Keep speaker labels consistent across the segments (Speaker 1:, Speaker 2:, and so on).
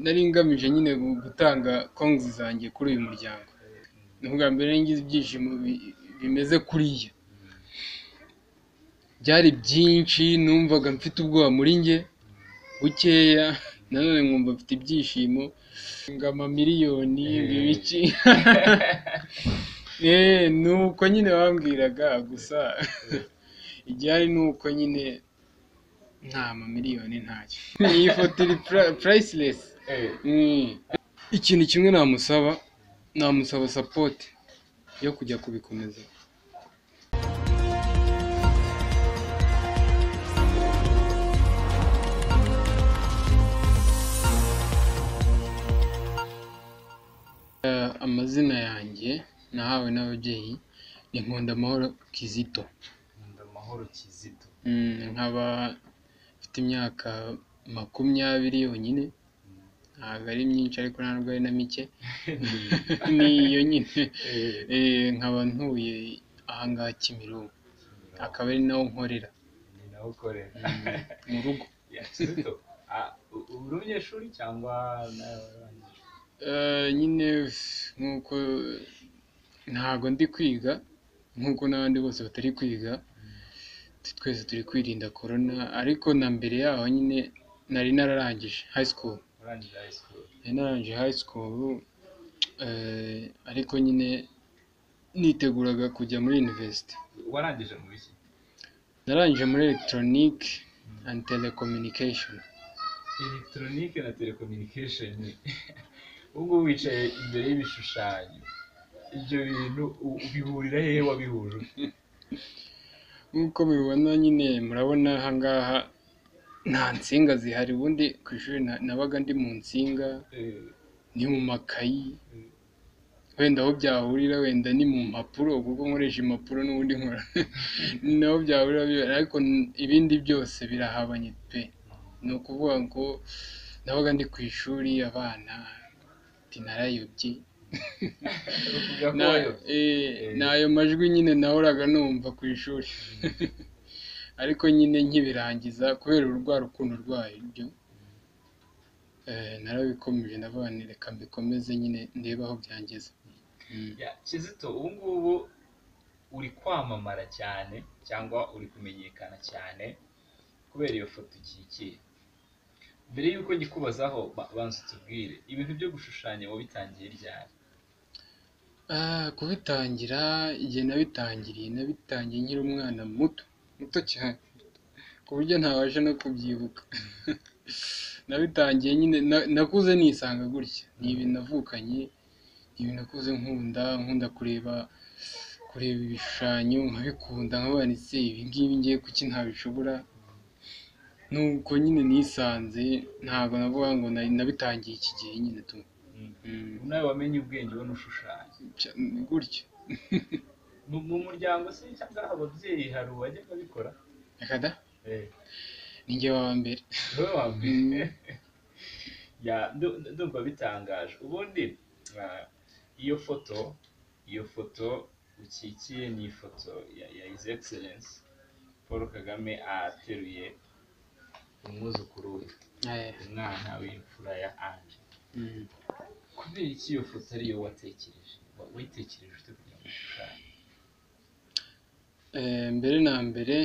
Speaker 1: Nari ngamije nyine gutanga kongs zanjye kuri uyu muryango, ni ubwa mbere nari ngize ibyishimo bimeze kuriya, byari byinshi numvaga mfite ubwoba muri njye bukeya, nanone nkumva mfite ibyishimo, ngo amamiliyoni ngo ibiki, ni uko nyine bambwiraga gusa igihari ni uko nyine nta mamiliyoni ntacyo, iyi foto iri purayisiresi, ikintu kimwe namusaba, namusaba sapoti yo kujya kubikomeza. Amazina yanjye nahawe n'ababyeyi ni Nkundamahoro Kizito,
Speaker 2: Nkundamahoro Kizito.
Speaker 1: nkaba mfite imyaka makumyabiri yonyine, ntabwo ari myinshi ariko ntabwo ari na mike, niyo nyine, nkaba ntuye aha ngaha Kimironko, akaba ari naho nkorera,
Speaker 2: Ni nawe ukorera.
Speaker 1: mu rugo.
Speaker 2: Ya Kizito, ah, u- ubu uri umunyeshuri cyangwa nawe warangije?
Speaker 1: Eh, nyine nk'uko ntabwo ndi kwiga nk'uko n'abandi bose batari kwiga twese turi kwirinda corona ariko na mbere yaho nyine nari nararangije high school
Speaker 2: Warangije high school.
Speaker 1: nari nararangije high school eh, ariko nyine niteguraga kujya muri university
Speaker 2: Warangije mu biki?
Speaker 1: narangije muri electronic and telecommunication
Speaker 2: Electronic na telecommunication. Ubu ngubu wicaye imbere y'ibishushanyo. Ibyo bintu u- ubihurira hehe wabihuje?
Speaker 1: nk'uko mubibona nyine murabona aha ngaha nta nsinga zihari ubundi ku ishuri na- nabaga ndi mu nsinga
Speaker 2: Eh,
Speaker 1: ni mu makayi wenda aho byahurira wenda ni mu mpapuro kuko nkoresha impapuro n'ubundi nkora ni naho byahurira bibera ariko n- ibindi byose birahabanye pe ni ukuvuga ngo nabaga ndi ku ishuri abana ati narayobye
Speaker 2: uvuga ko
Speaker 1: Na-
Speaker 2: wayo-
Speaker 1: eh, ni ayo majwi nyine nahoraga numva ku ishuri ariko nyine nkibirangiza kubera urwa rukundo rwabyo eh, narabikomeje ndavuga nti reka mbikomeze nyine ndebe aho byangeze Mm.
Speaker 2: Ya, Kizito ubu ngubu uri kwamamara cyane cyangwa uri kumenyekana cyane kubera iyo foto ukikiye. Mbere y'uko ngikubazaho ba- banza utubwire ibintu byo gushushanya wabitangiye ryari?
Speaker 1: Ah, kubitangira igihe nabitangiriye nabitangiye nkiri umwana muto muto cyane ku buryo ntabasha no kubyibuka nabitangiye nyine na- nakuze nisanga gutya ni ibintu navukanye ni ibintu nakuze nkunda nkunda kureba kureba ibishushanyo nkabikunda nkavuga nti se ibi ngibi ngiye kuki ntabishobora nuko nyine nisanze ntabwo navuga ngo nari nabitangiye iki gihe nyine tu Mm,
Speaker 2: Ubu nawe wamenye ubwenge ubona ushushanya.
Speaker 1: cya- gutya
Speaker 2: Mu mu muryango se cyangwa ababyeyi hari uwajyaga abikora?
Speaker 1: akada
Speaker 2: Eh,
Speaker 1: ninjye wa mbere
Speaker 2: wowe wa mbere. Ya, ndu- ndu- ndumva bitangaje. Ubundi ah, iyo foto iyo foto ukikiye ni ifoto ya, ya His Excellence Paul Kagame ateruye umwuzukuru we,
Speaker 1: Eh,
Speaker 2: umwana w'imfura ya Ange.
Speaker 1: mm.
Speaker 2: Kubera iki iyo foto ariyo watekereje? Wa- Wayitekereje ute kugira ngo ushushanye?
Speaker 1: Eh, mbere na mbere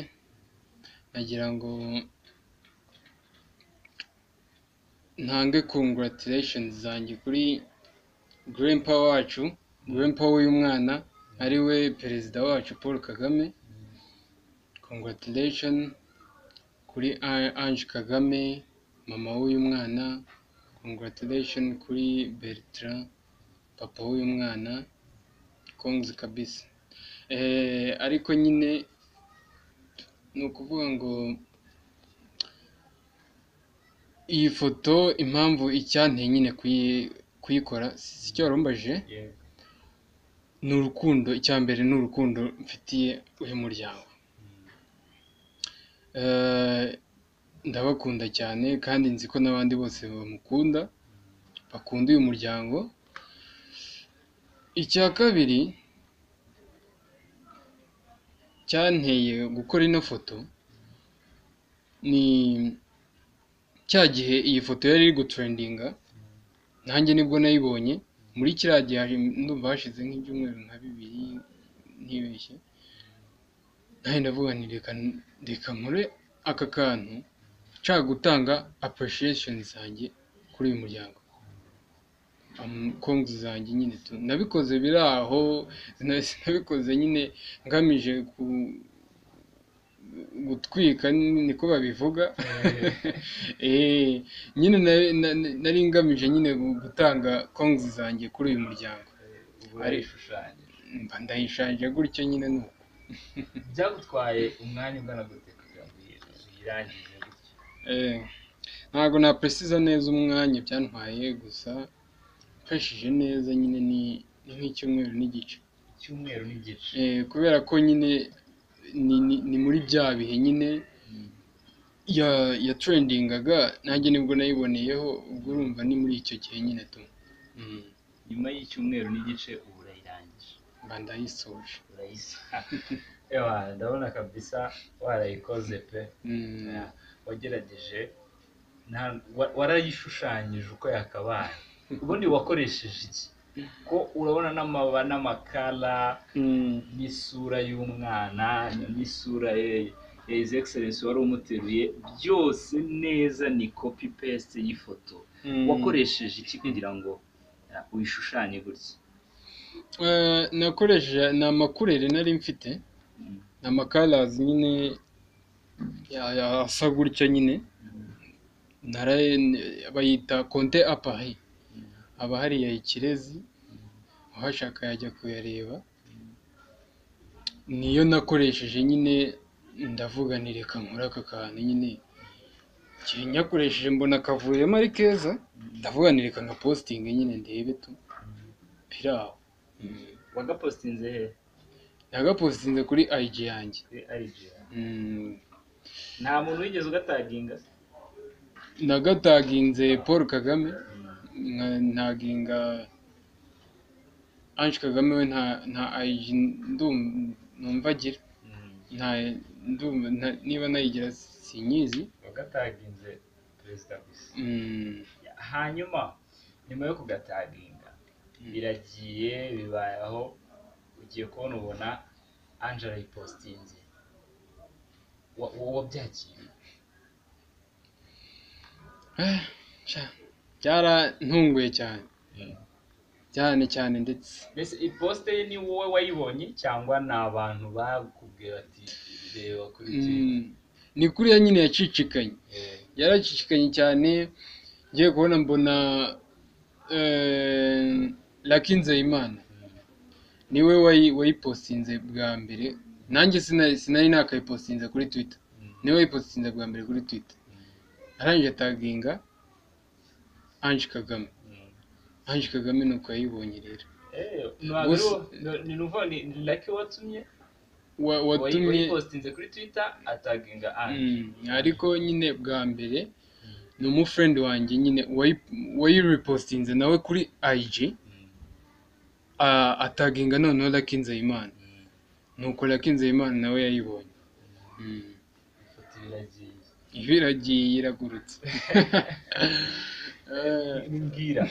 Speaker 1: nagira ngo ntange congratulations zanjye kuri grandpa wacu grandpa w'uyu mwana ari we perezida wacu paul kagame congratulation kuri A- ange kagame mama w'uyu mwana congratulation kuri bertrand papa w'uyu mwana kongs kabisa Eh, ariko nyine ni ukuvuga ngo iyi foto impamvu icyanteye nyine kuyi- kuyikora si icyo warumbajije
Speaker 2: Yewe.
Speaker 1: ni urukundo icya mbere ni urukundo mfitiye uyu muryango Eh, ndabakunda cyane kandi nzi ko n'abandi bose bamukunda bakunda uyu muryango icya kabiri cyanteye gukora ino foto ni cya gihe iyi foto yari iri gutrendinga nanjye nibwo nayibonye muri kiriya gihe haje- ndumva hashize nk'ibyumweru nka bibiri ntibeshye nanjye ndavuga nti reka reka nkore aka kantu nshaka gutanga appreciation zanjye kuri uyu muryango Am- konti zanjye nyine tu nabikoze biri aho sina- sinabikoze nyine ngamije ku- gutwika ni- niko babivuga Eh, nyine na- na- na- nari ngamije nyine gu- gutanga konti zanjye kuri uyu muryango
Speaker 2: ubu arishushanyije
Speaker 1: mba ndayishanje gutyo nyine ni uko
Speaker 2: byagutwaye umwanya ungana gute kugira ngo uyi- uyirangize gutya
Speaker 1: Eh, ntabwo napresiza neza umwanya byantwaye gusa mfashije neza nyine ni ni nk'icyumweru n'igice
Speaker 2: icyumweru n'igice
Speaker 1: Eh, kubera ko nyine ni, ni, ni muri bya bihe nyine
Speaker 2: Mm.
Speaker 1: ya ya trendingaga nanjye nibwo nayiboneyeho ubwo urumva ni muri icyo gihe nyine tu Mm,
Speaker 2: nyuma y'icyumweru n'igice ubu urayirangije
Speaker 1: mba ndayisoje
Speaker 2: urayisa ewa ndabona kabisa warayikoze pe
Speaker 1: Mm,
Speaker 2: wagerageje nta- wa- warayishushanyije uko yakabaye ubundi wakoresheje iki ko urabona n'amaba n'amakara
Speaker 1: mm,
Speaker 2: n'isura y'umwana n'isura ye- ya His Excellency wari umuteruye byose neza ni copy paste y'ifoto
Speaker 1: mm.
Speaker 2: wakoresheje iki kugira ngo uh, uyishushanye gutya
Speaker 1: Eh, nakoresheje ni amakurere nari mfite
Speaker 2: Mm.
Speaker 1: ni amakarazi nyine ya- ya- asa gutya nyine naraye n- bayita konte apari haba hariya ikirezi uhashaka yajya kuyareba niyo nakoresheje nyine ndavuga nti reka nkore aka kantu nyine igihe nyakoresheje mbona kavuyemo ari keza ndavuga nti reka nka positingi nyine ndebe tu biri aho
Speaker 2: wagapostinze he
Speaker 1: nagapositinze kuri ayiji yanjye
Speaker 2: kuri IG yawe?
Speaker 1: Mm,
Speaker 2: nta muntu wigeze ugataginga
Speaker 1: nagataginze paul kagame nka- ntaginga ange kagame we nta nta ayiji ndum- numva agira
Speaker 2: Mm.
Speaker 1: nta ndumva nta- niba nayigira sinyizi
Speaker 2: wagataginze perezida gusa
Speaker 1: Mm,
Speaker 2: hanyuma nyuma yo kugataginga biragiye bibayeho ugiye kubona ubona angela yipositinze Wa- wa- wabyakiriye
Speaker 1: eh, sha, byarantunguye cyane cyane cyane ndetse
Speaker 2: mbese iposite ye ni wowe wayibonye cyangwa ni abantu bakubwira ati reba kuri
Speaker 1: Mm, ni kuriya nyine yacicikanye
Speaker 2: Eh,
Speaker 1: yaracicikanye cyane ngiye kubona mbona eh, Lucky Nzeyimana
Speaker 2: mm,
Speaker 1: niwe wayi- wayipostinze bwa mbere nanjye sina- sinari nakayipostinze kuri twitter
Speaker 2: mm,
Speaker 1: niwe wayipostinze bwa mbere kuri twitter arangije ataginga ange kagame
Speaker 2: mm.
Speaker 1: ange kagame nuko yayibonye rero
Speaker 2: Eh,
Speaker 1: Gusa-
Speaker 2: ntabwo ni nuvuga ni ni laki watumye
Speaker 1: Wa- watumye
Speaker 2: wayipositinze kuri twitter ataginga ange
Speaker 1: Mm, ariko nyine bwa mbere ni umufrendi wanjye nyine wayi- wayirepostinze nawe kuri ig
Speaker 2: Mm,
Speaker 1: ah, ataginga noneho Lucky Nzeyimana
Speaker 2: mm.
Speaker 1: nuko Lucky Nzeyimana nawe yayibonye Mm.
Speaker 2: ifoto iragiye
Speaker 1: iba iragiye iragurutse Eh,
Speaker 2: mbwira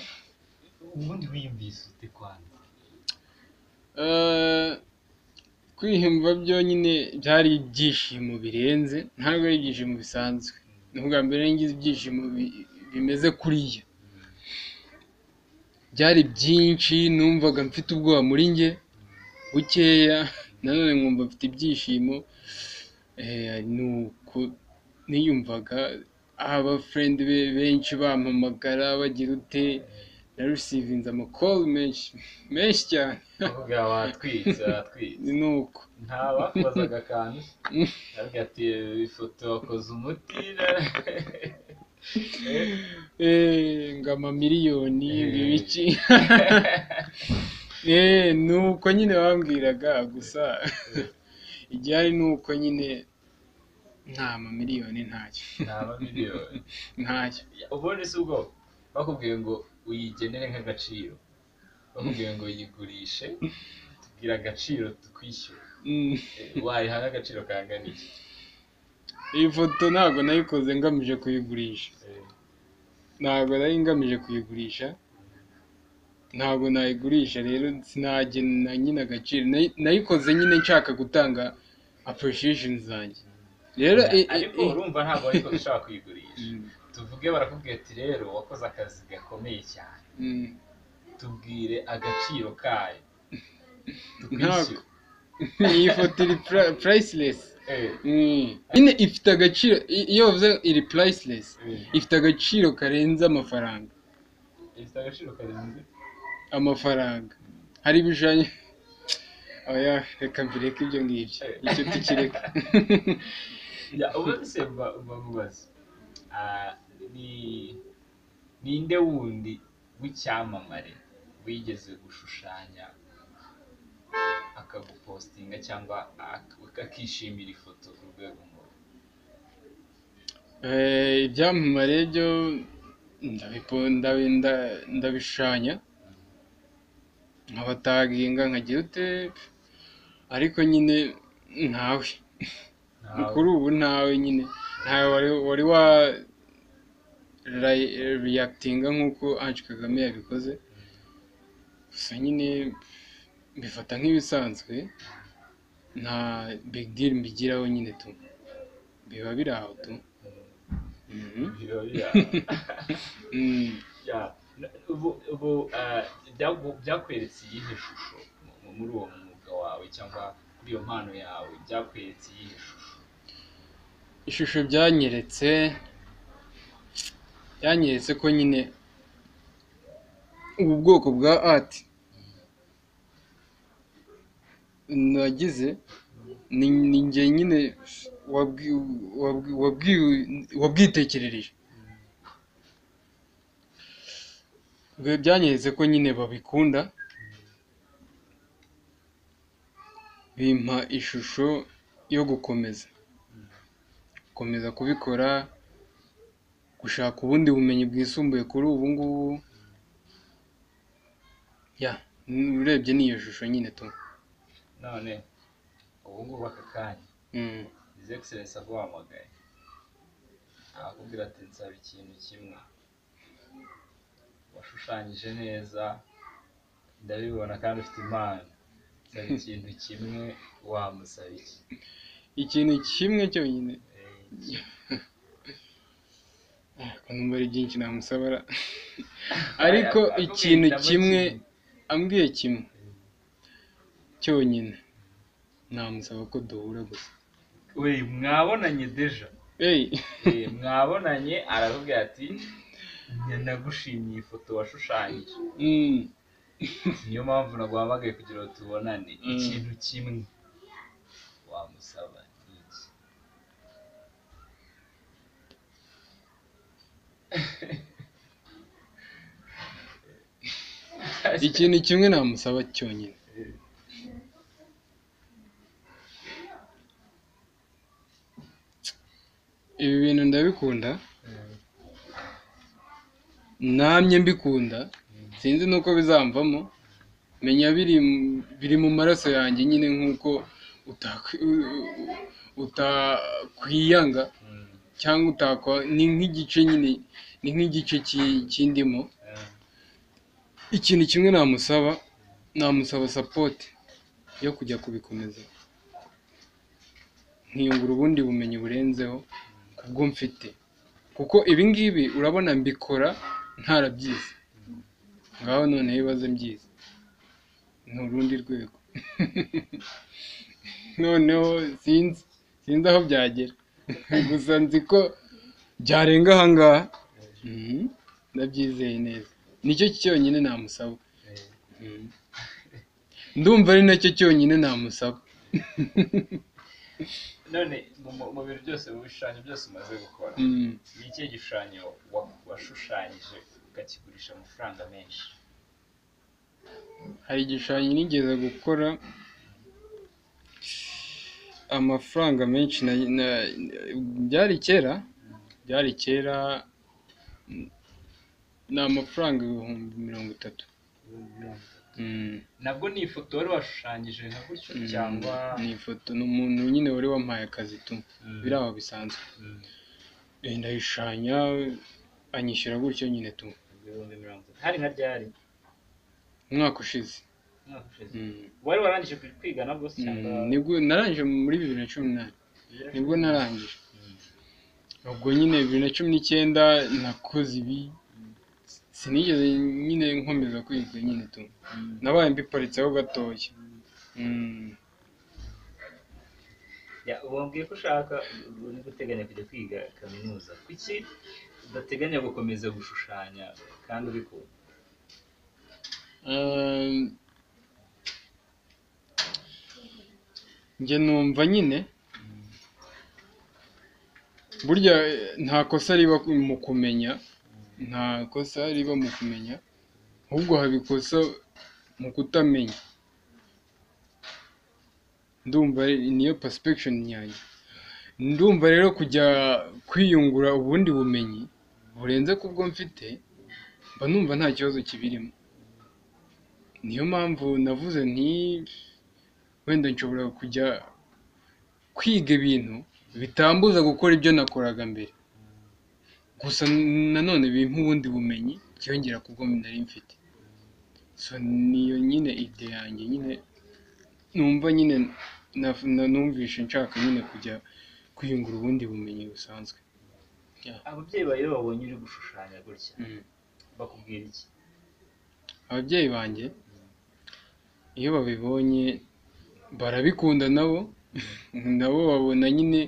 Speaker 2: ubundi wiyumvise ute kwanza
Speaker 1: eh, kwihimba byonyine byari ibyishimo birenze ntabwo ari ibyishimo bisanzwe ni ubwa mbere ngize ibyishimo bi- bimeze kuriya byari byinshi numvaga mfite ubwoba muri njye bukeya nanone nkumva mfite ibyishimo Eh, ni uko niyumvaga abafurendi be benshi bampamagara bagira ute narusivinze amakoro menshi menshi cyane
Speaker 2: bavuga watwitse watwitse
Speaker 1: ni uko
Speaker 2: nta bakubazaga akantu bavuga ati ifoto wakoze umuti
Speaker 1: Eh, ngo amamiliyoni
Speaker 2: Eh.
Speaker 1: ngo ibiki Eh, ni uko nyine bambwiraga gusa igihari ni uko nyine nta mamiliyoni ntacyo
Speaker 2: nta miliyoni
Speaker 1: ntacyo
Speaker 2: ubundi si ubwo bakubwiye ngo uyigenere nk'agaciro bakubwiye ngo yigurishe tubwira agaciro tukwishyura
Speaker 1: Mm.
Speaker 2: Eh, wayiha n'agaciro kangana iki
Speaker 1: iyi foto ntabwo nayikoze ngamije kuyigurisha ntabwo nari ngamije kuyigurisha ntabwo nayigurisha rero sinagena nyine agaciro Nayi- nayikoze nyine nshaka gutanga apurishesheni zanjye rero i- i-
Speaker 2: ariko
Speaker 1: i-
Speaker 2: urumva ntabwo ariko ushaka kuyigurisha
Speaker 1: Mm,
Speaker 2: tuvuge barakubwira ati rero wakoze akazi gakomeye cyane
Speaker 1: mm,
Speaker 2: tubwire agaciro kayo
Speaker 1: ntabwo
Speaker 2: tukwishyure
Speaker 1: iyi foto iri purayisilesi
Speaker 2: Eh,
Speaker 1: nyine ifite agaciro i- iyo bavuze iri purayisilesi
Speaker 2: eh,
Speaker 1: ifite agaciro karenze amafaranga
Speaker 2: ifite agaciro karenze
Speaker 1: amafaranga hari ibishushanyo oya reka mbireke ibyo ngibyo icyo tukireka
Speaker 2: Ya, ubundi se mba- mbamubaza Ah, ni ninde wundi w'icyamamare wigeze gushushanya akagupostinga cyangwa ak- akishimira ifoto ku rwego nkuru
Speaker 1: Eh, ibyamamare byo ndabipo- ndabi- nda- ndabishushanya nkabataginga nkagira ute ariko nyine ntawe kuri ubu ntawe nyine ntawe wari wari wa ra- reactinga nk'uko Ange Kagame yabikoze gusa nyine mbifata nk'ibisanzwe nta big deal mbigiraho nyine tu biba biri aho tu Mhm.
Speaker 2: Birori ya.
Speaker 1: Mm.
Speaker 2: Ya, n- ubu- ubu ah, byagu- byakweretse iyihe shusho mu- mu- muri uwo mwuga wawe cyangwa kuri iyo mpano yawe byakweretse iyihe shusho
Speaker 1: ishusho byanyeretse byanyeretse ko nyine ubu bwoko bwa art nagize ni ni njye nyine wabwi- wabwi- wabwi- wabwitekerereje Bwe- byanyeretse ko nyine babikunda bimpa ishusho yo gukomeza gukomeza kubikora gushaka ubundi bumenyi bwisumbuye kuri ubu ngubu ya n- urebye ni iyo shusho nyine tu
Speaker 2: none ubu ngubu aka kanya
Speaker 1: Mm.
Speaker 2: His Excellency aguhamagaye arakubwira ati nsaba ikintu kimwe washushanyije neza ndabibona kandi ufite impano nsaba ikintu kimwe wamusaba iki
Speaker 1: ikintu kimwe cyonyine
Speaker 2: Eh,
Speaker 1: ariko numva ari byinshi namusaba ra- ariko ikintu kimwe ambwiye kimwe cyonyine namusaba ko duhura gusa
Speaker 2: we mwabonanye deja
Speaker 1: eyi
Speaker 2: Eh, mwabonanye arakubwira ati "Njye nagushimiye ifoto washushanyije
Speaker 1: Mm.
Speaker 2: niyo mpamvu naguhamagaye kugira ngo tubonane
Speaker 1: Mm.
Speaker 2: ikintu kimwe wamusaba ni iki
Speaker 1: ikintu kimwe namusaba cyonyine ibi bintu ndabikunda namye mbikunda sinzi n'uko bizamvamo menya biri mu- biri mu maraso yanjye nyine nk'uko utakwi- u- u- utakwiyanga
Speaker 2: Mm.
Speaker 1: cyangwa utakwa ni nk'igice nyine ni nk'igice ki- cy'indimo
Speaker 2: Eh.
Speaker 1: ikintu kimwe namusaba namusaba sapoti yo kujya kubikomeza nkiyungura ubundi bumenyi burenzeho kubwo mfite kuko ibi ngibi urabona mbikora ntarabyize ngaho noneho ibibazo mbyize ni urundi rwego noneho sinzi sinzi aho byagera gusa nzi ko byarenga ahangaha Mhm. ndabyizeye neza nicyo cyonyine namusaba
Speaker 2: Eh.
Speaker 1: Mhm. ndumva ari nacyo cyonyine namusaba
Speaker 2: none mu- mu- mu bintu byose mu bishushanyo byose umaze gukora
Speaker 1: Mhm.
Speaker 2: ni ikihe gishushanyo wa- washushanyije ukakigurisha amafaranga menshi
Speaker 1: hari igishushanyo nigeze gukora amafaranga menshi na, na, byari kera byari kera mm, ni amafaranga ibihumbi mirongo itatu
Speaker 2: Ibihumbi mirongo itatu.
Speaker 1: Mm.
Speaker 2: nabwo ni ifoto wari washushanyije nka gutyo
Speaker 1: Mm.
Speaker 2: cyangwa
Speaker 1: ni ifoto ni umuntu nyine wari wampaye akazi tu
Speaker 2: Mm.
Speaker 1: biri aho bisanzwe
Speaker 2: Mm.
Speaker 1: Eh, ndayishushanya anyishyura gutyo nyine tu
Speaker 2: ibihumbi mirongo itatu hari nka ryari
Speaker 1: umwaka ushize
Speaker 2: umwaka ushize
Speaker 1: Mm.
Speaker 2: wari warangije ku- kwiga nabwo se cyangwa
Speaker 1: Mm, nibwo narangije muri bibiri na cumi n'umunani nibwo narangije
Speaker 2: Mm.
Speaker 1: ubwo nyine bibiri na cumi n'icyenda nakoze ibi sinigeze nyine nkomeza kwiga nyine tu
Speaker 2: Mm.
Speaker 1: nabaye mbiparitseho gatoya Mm.
Speaker 2: Ya, wambwiye ko ushaka uri guteganya kujya kwiga kaminuza kuki udateganya gukomeza gushushanya kandi ubikunda
Speaker 1: Eh, njye numva nyine burya eh, nta kosa riba mu kumenya nta kosa riba mu kumenya ahubwo haba ikosa mu kutamenya ndumva ari- niyo perception yanjye ndumva rero kujya kwiyungura ubundi bumenyi burenze ku bwo mfite mba numva nta kibazo kibirimo niyo mpamvu navuze nti wenda nshobora kujya kwiga ibintu bitambuza gukora ibyo nakoraga mbere gusa nanone bimpa ubundi bumenyi byongera ku bwo nari mfite so niyo nyine ide yanjye nyine numva nyine naf- na- numvishe nshaka nyine kujya kwiyungura ubundi bumenyi busanzwe
Speaker 2: ababyeyi bawe iyo babonye uri gushushanya gutya
Speaker 1: Mm.
Speaker 2: bakubwira iki
Speaker 1: ababyeyi banjye iyo babibonye barabikunda nabo nabo babona nyine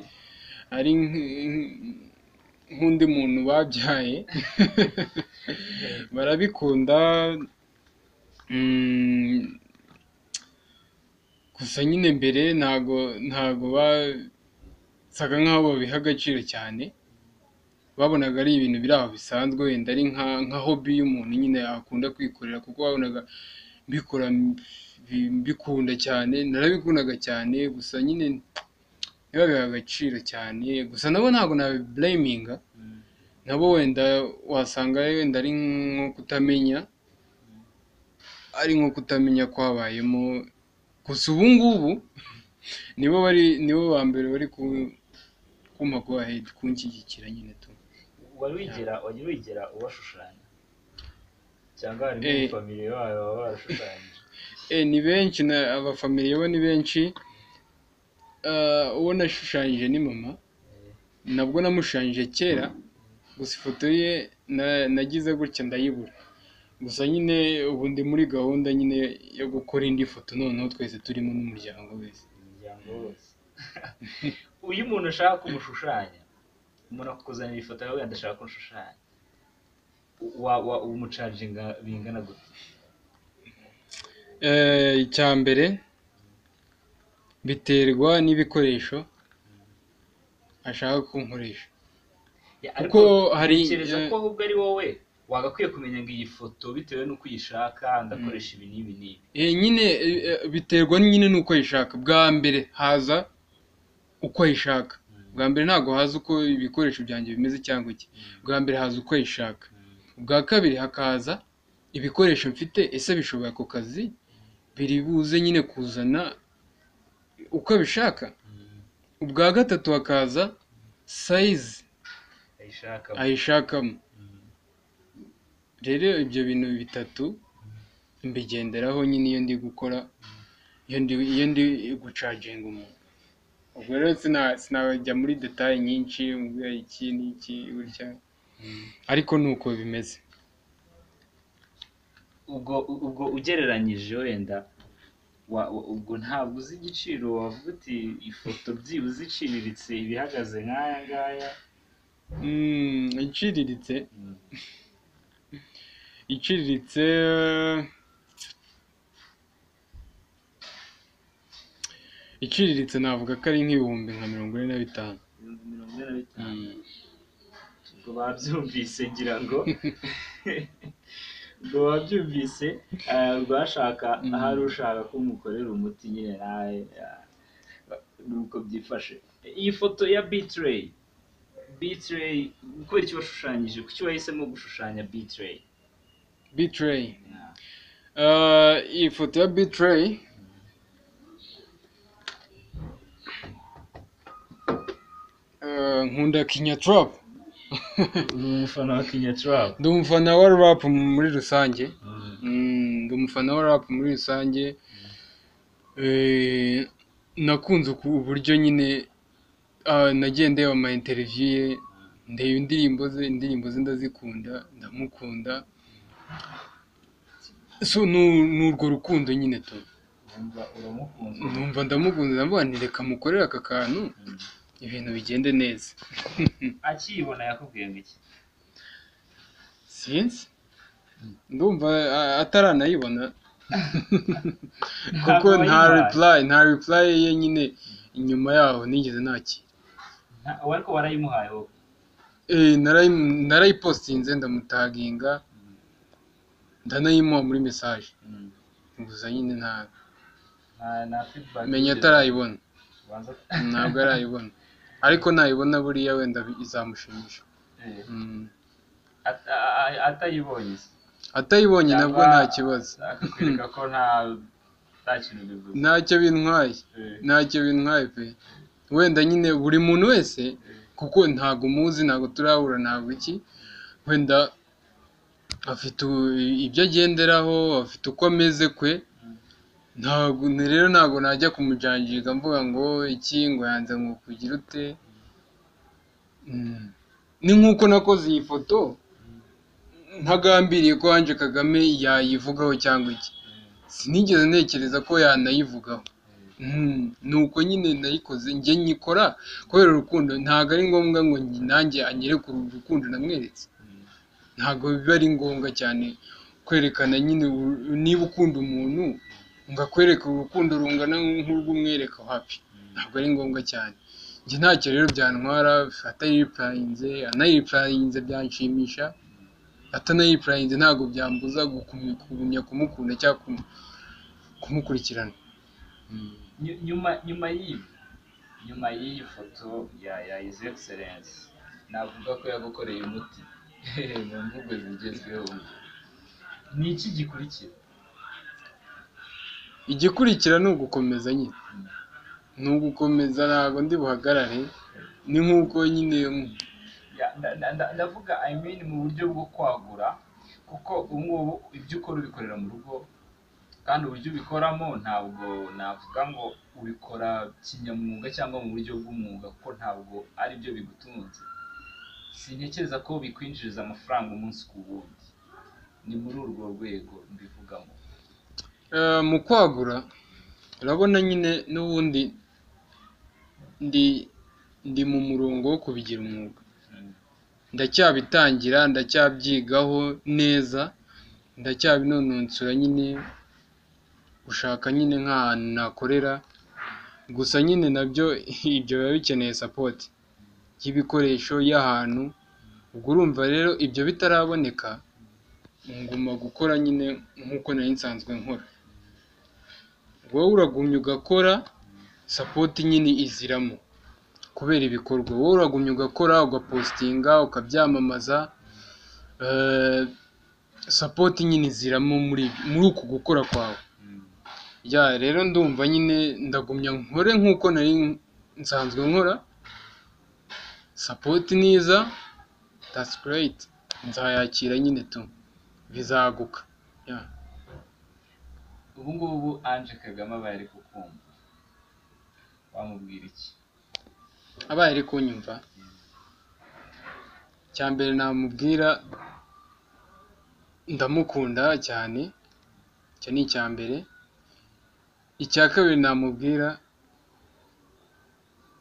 Speaker 1: ari nk- nk'undi muntu babyaye barabikunda mm, gusa nyine mbere ntago ntago basaga nk'aho babiha agaciro cyane babonaga ari ibintu biri aho bisanzwe wenda ari nka nka hobi y'umuntu nyine akunda kwikorera kuko wabonaga mbikora mbi- mbikunda cyane narabikundaga cyane gusa nyine ntibabiha agaciro cyane gusa nabo ntabwo nabiblaminga
Speaker 2: Mm.
Speaker 1: nabo wenda wasanga wenda ari nko kutamenya ari nko kutamenya kwabayemo gusa ubu ngubu nibo bari nibo ba mbere bari ku- kumpa go ahead kunshyigikira nyine tu
Speaker 2: wari wigera wajya wigera ubashushanya cyangwa harimo
Speaker 1: Eh.
Speaker 2: famille bawe baba barashushanyije
Speaker 1: Eh, ni benshi na abafamiliya bo ni benshi Eh, uwo nashushanyije ni mama nabwo namushushanyije kera gusa ifoto ye na- nagize gutya ndayibura gusa nyine ubu ndi muri gahunda nyine yo gukora indi foto noneho twese turimo n'umuryango wese
Speaker 2: umuryango wose uyu umuntu ashaka kumushushanya umuntu akakuzanira ifoto yawe wenda ashaka kumushushanya wa- wa- umucaringa bingana gute
Speaker 1: Eh, icya mbere biterwa n'ibikoresho ashaka kunkoresha
Speaker 2: Ya,
Speaker 1: Kuko hari-
Speaker 2: ntekereza
Speaker 1: eh,
Speaker 2: ko ahubwo ari wowe wagakwiye kumenya ngo iyi foto bitewe n'uko uyishaka ndakoresha ibi n'ibi n'ibi
Speaker 1: Eh, nyine eh, eh, biterwa nyine n'uko ayishaka bwa mbere haza uko ayishaka bwa mbere ntabwo haza uko ibikoresho byanjye bimeze cyangwa iki bwa mbere haza uko ayishaka ubwa kabiri hakaza ibikoresho mfite ese bishobora ku kazi biri buze nyine kuzana uko abishaka ubwa gatatu hakaza sayizi
Speaker 2: ayishaka
Speaker 1: ayishakamo rero ibyo bintu bitatu mbigenderaho nyine iyo ndi gukora iyo ndi iyo ndi gucaginga umuntu ubwo rero sina- sinajya muri detaye nyinshi mbwira iki n'iki gutya ariko ni uko bimeze
Speaker 2: ubwo ubwo ugereranyije wenda wa- wa- ubwo ntabwo uzi igiciro wavuga uti ifoto byibuze iciriritse ibihagaze nk'aya ngaya
Speaker 1: Mm, iciriritse
Speaker 2: Mm.
Speaker 1: iciriritse iciriritse navuga ko ari nk'ibihumbi nka mirongo ine na bitanu
Speaker 2: ibihumbi mirongo ine na bitanu
Speaker 1: Mm.
Speaker 2: ubwo babyumvise ngira ngo ubwo babyumvise eh, rwashaka
Speaker 1: Mm.
Speaker 2: ahari ushaka ko mukorera umuti nyine nawe eh, nuko byifashe iyi foto ya bitray bitray kubera icyo washushanyije kuki wahisemo gushushanya bitray
Speaker 1: bitreyi Ah, iyi foto ya bitireyi Ah, nkunda kinya turapu
Speaker 2: uri umufana wa kinya turapu
Speaker 1: ndi umufana wa rapu muri rusange Mm, ndi umufana wa rapu muri rusange Eh, nakunze uku- uburyo nyine ah, nagiye ndeba ama interiviyu ye ndeba indirimbo ze indirimbo ze ndazikunda ndamukunda so ni- ni urwo rukundo nyine tu
Speaker 2: wumva uramukunze
Speaker 1: numva ndamukunze ndavuga nti reka mukorere aka kantu ibintu bigende neza
Speaker 2: akiyibona yakubwiye ngo iki
Speaker 1: sinzi ndumva a- ataranayibona kuko nta
Speaker 2: wayibaye.
Speaker 1: reply nta reply ye nyine inyuma yaho nigeze nakira
Speaker 2: Nta- we ariko warayimuhaye wowe
Speaker 1: Eh, narayi- narayipostinze ndamutaginga ndanayimuha muri message
Speaker 2: Mm.
Speaker 1: gusa nyine nta
Speaker 2: nta nta feedback
Speaker 1: menya
Speaker 2: yigeze-
Speaker 1: atarayibona
Speaker 2: ubanza
Speaker 1: ntabwo arayibona ariko nayibona buriya wenda bi- izamushimisha
Speaker 2: Eh,
Speaker 1: Mm.
Speaker 2: ata- a- atayibonye se.
Speaker 1: atayibonye nabwo
Speaker 2: Yaba
Speaker 1: nta kibazo
Speaker 2: akakwereka ko nta nta kintu bivuze
Speaker 1: ntacyo bintwaye
Speaker 2: Eh,
Speaker 1: ntacyo bintwaye pe wenda nyine buri muntu wese kuko ntabwo umuzi ntabwo turahura ntabwo iki wenda afite u- ibyo agenderaho afite uko ameze kwe ntabwo ni- rero ntabwo najya kumujanjika mvuga ngo iki ngo yanze ngo kugira ute Mm. ni nk'uko nakoze iyi foto ntagambiriye ko Ange Kagame yayivugaho cyangwa iki sinigeze ntekereza ko yanayivugaho Mm, ni uko nyine nayikoze njye nyikora kubera urukundo ntabwo ari ngombwa ngo nge- nanjye anyereke uru rukundo namweretse
Speaker 2: mm,
Speaker 1: ntabwo biba ari ngombwa cyane kwerekana nyine uru- niba ukunda umuntu ngo akwereke urukundo rungana nk'urw'umwereka hapi ntabwo ari ngombwa cyane njye ntacyo rero byantwara atayiripurayinze anayiripurayinze byanshimisha atanayipurayinze ntabwo byambuza gukum- kugumya kumukunda cyangwa kumu- kumukurikirana
Speaker 2: mm. Nyu- nyuma nyuma y'ibi nyuma y'iyi foto ya ya his excellence navuga ko yagukoreye umuti mu mvugo zigezweho ni iki gikurikira
Speaker 1: igikurikira ni ugukomeza nyine ni ugukomeza ntabwo ndi buhagarare ni nk'uko nyine
Speaker 2: Ya, nda- nda- nda- ndavuga i mean mu buryo bwo kwagura kuko ubu ngubu ibyo ukora ubikorera mu rugo kandi uburyo ubikoramo ntabwo navuga ngo ubikora kinyamwuga cyangwa mu buryo bw'umwuga kuko ntabwo ari byo bigutunze sintekereza ko bikwinjiriza amafaranga umunsi ku wundi ni muri urwo rwego mbivugamo
Speaker 1: eh, mu kwagura urabona nyine n'ubundi ndi ndi mu murongo wo kubigira umwuga
Speaker 2: Mm,
Speaker 1: ndacyabitangira ndacyabyigaho neza ndacyabinonosora nyine gushaka nyine nk'ahantu nakorera gusa nyine nabyo ibyo biba bikeneye sapoti y'ibikoresho y'ahantu ubwo urumva rero ibyo bitaraboneka nguma gukora nyine nk'uko nari nsanzwe nkora wowe uragumya ugakora sapoti nyine iziramo kubera ibikorwa wowe uragumya ugakora ugapositinga ukabyamamaza eh, sapoti nyine iziramo muri muri uku gukora kwawe
Speaker 2: mm,
Speaker 1: ya rero ndumva nyine ndagumya nkore nk'uko nari nsanzwe nkora sapoti niza that's great nzayakira nyine tu bizaguka ya
Speaker 2: ubu ngubu Ange Kagame abaye ari kukumva wamubwira iki
Speaker 1: abaye ari kunyumva icya mbere namubwira ndamukunda cyane icyo ni icya mbere icya kabiri namubwira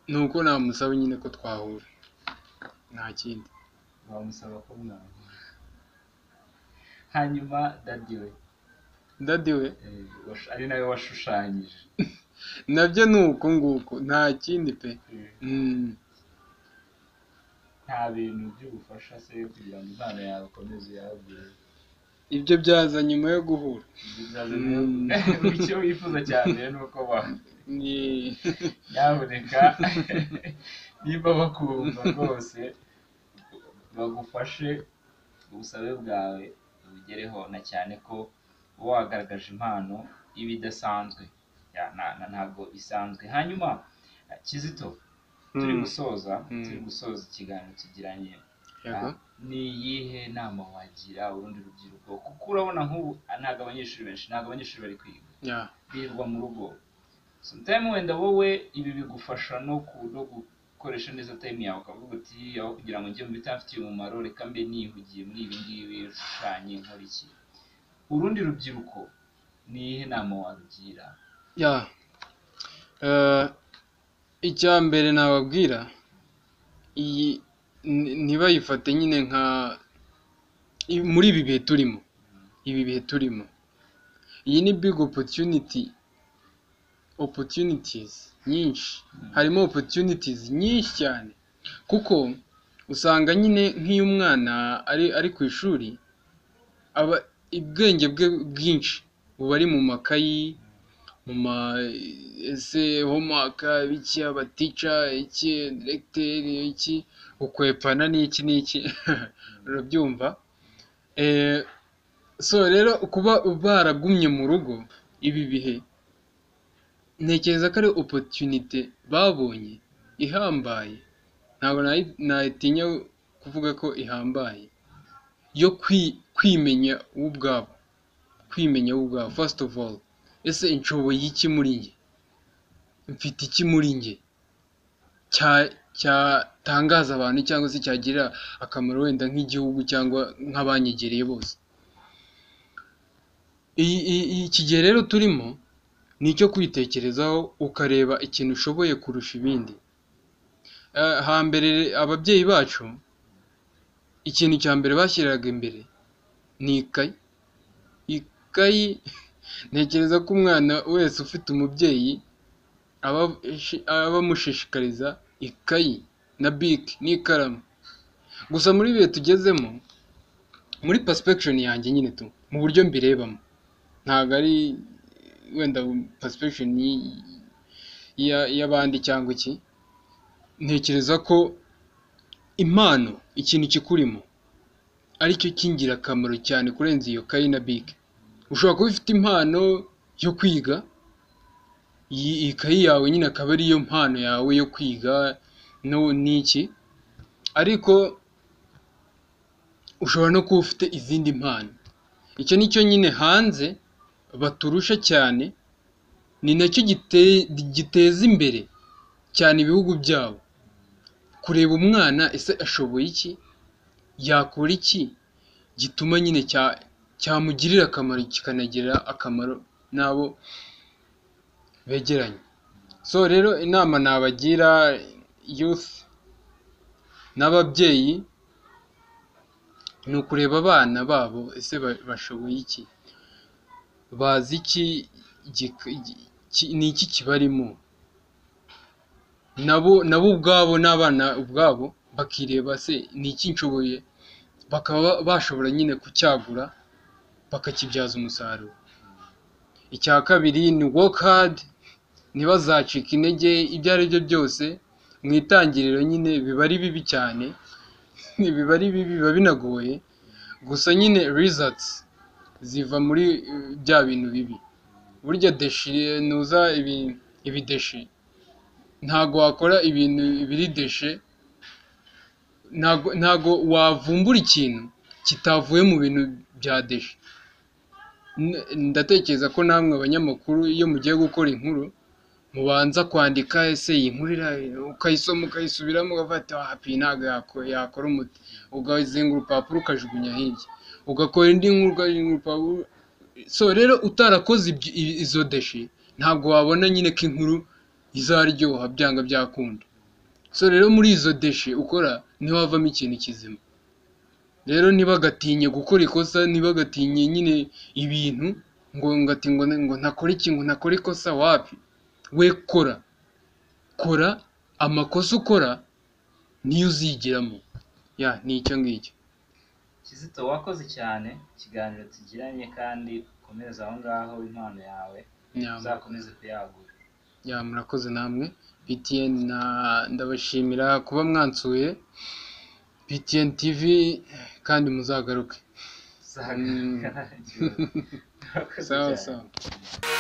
Speaker 1: ni uko namusaba nyine ko twahura nta kindi
Speaker 2: bamusaba ko mwahura hanyuma dadi we
Speaker 1: dadi we
Speaker 2: eh, wash- ari nawe washushanyije
Speaker 1: nabyo ni uko nguko nta kindi pe Mm,
Speaker 2: nta bintu by'ubufasha se kugira ngo impano yawe ukomeze uyagure
Speaker 1: ibyo byaza nyuma yo guhura
Speaker 2: Ibyo bizaza
Speaker 1: Mm.
Speaker 2: rero- icyo wifuza cyane ni uko ba
Speaker 1: Ni-
Speaker 2: nyaboneka niba bakumva rwose bagufashe ubusabe bwawe ubugereho na cyane ko uba wagaragaje impano iba idasanzwe Ya, na- na- ntabwo isanzwe hanyuma eh, kizito turi
Speaker 1: Mm.
Speaker 2: gusoza
Speaker 1: Mm.
Speaker 2: turi gusoza ikiganiro tugiranye
Speaker 1: Yego.
Speaker 2: Ah, ni iyihe nama wagira urundi rubyiruko kuko urabona nk'ubu ah, ntabwo abanyeshuri benshi ntabwo abanyeshuri bari kwiga
Speaker 1: Ya.
Speaker 2: birirwa mu rugo sometime wenda wowe ibi bigufasha no ku- no gukoresha neza time yawe ukavuga uti aho kugira ngo njye mu bitamfitiye umumaro reka mbe nihugiye muri ibi ngibi rushushanye nkora iki urundi rubyiruko ni iyihe nama warugira
Speaker 1: ya Eh, icya mbere nababwira iyi ni- ntibayifate nyine nka i- muri ibi bihe turimo ibi bihe turimo iyi ni big opportunity opportunities nyinshi harimo opportunities nyinshi cyane kuko usanga nyine nk'iyo umwana ari ari ku ishuri aba ubwenge bwe bwinshi buba ari mu makayi mu ma ese homaka iki abatica iki diregiteri iki ukwepana n'iki n'iki urabyumva Eh, so rero kuba baragumye mu rugo ibi bihe ntekereza ko ari opotunite babonye ihambaye ntabwo nayi- natinya kuvuga ko ihambaye yo kwi- kwimenya we ubwabo kwimenya we ubwabo first of all ese nshoboye iki muri njye mfite iki muri njye cya- cyatangaza abantu cyangwa se cyagirira akamaro wenda nk'igihugu cyangwa nk'abanyegereye bose Iyi- iyi- iyi- iki gihe rero turimo ni icyo kwitekerezaho ukareba ikintu ushoboye kurusha ibindi Eh, hambere ababyeyi bacu ikintu cya mbere bashyiraga imbere ni ikayi ikayi ntekereza ko umwana wese ufite umubyeyi aba- shi- aba amushishikariza ikayi na bike n'ikaramu gusa muri ibihe tugezemo muri perception yanjye nyine tu mu buryo mbirebamo ntabwo ari wenda perception y- ya- y'abandi cyangwa iki ntekereza ko impano ikintu kikurimo aricyo cy'ingirakamaro cyane kurenza iyo kayi na bike ushobora kuba ufite impano yo kwiga iyi ikayi yawe nyine akaba ariyo mpano yawe yo kwiga no- n'iki ariko ushobora no kuba ufite izindi mpano icyo ni cyo nyine hanze baturusha cyane ni nacyo gite- giteza imbere cyane ibihugu byabo kureba umwana ese ashoboye iki yakora iki gituma nyine cya- cyamugirira akamaro kikanagirira akamaro n'abo begeranye so rero inama nabagira youth n'ababyeyi ni ukureba abana babo ese ba- bashoboye iki bazi iki gik- gi- ki- ni iki kibarimo nabo nabo ubwabo n'abana ubwabo bakireba se ni iki nshoboye bakaba bashobora nyine kucyagura bakakibyaza umusaruro icya kabiri ni work hard ntibazacike intege ibyo ari byo byose mu itangiriro nyine biba ari bibi cyane biba ari bibi biba binagoye gusa nyine results ziva muri eh, bya bintu bibi burya deshi nuza ibi ibideshi ntago wakora ibintu biri deshe ntago ntago wavumbura ikintu kitavuye mu bintu bya deshe N- ndatekereza ko namwe abanyamakuru iyo mugiye gukora inkuru mubanza kwandika ese iyi nkuru ira- ukayisoma ukayisubiramo ukavuga ati hapi ntabwo yako- yakora umuti ukazinga urupapuro ukajugunya hirya ugakora indi nkuru ukajugunya urupapuro so rero utarakoze ibyo- i- izo deshi ntabwo wabona nyine ko inkuru izaryoha byanga byakunda so rero muri izo deshi ukora niho havamo ikintu kizima rero ntibagatinye gukora ikosa ntibagatinye nyine ibintu ngo ngo ati ngo ngo ntakore iki ngo ntakore ikosa wapi we kora kora amakosa ukora niyo uzigiramo ya ni icyo ngicyo
Speaker 2: kizito wakoze cyane ikiganiro tugiranye kandi ukomeza aho ngaho impano yawe
Speaker 1: Nyama.
Speaker 2: uzakomeze kuyagura
Speaker 1: ya murakoze namwe btn na ndabashimira kuba mwansuye btn tv kandi muzagaruke
Speaker 2: uzahagarara Murakoze
Speaker 1: sawa
Speaker 2: cyane.
Speaker 1: sawa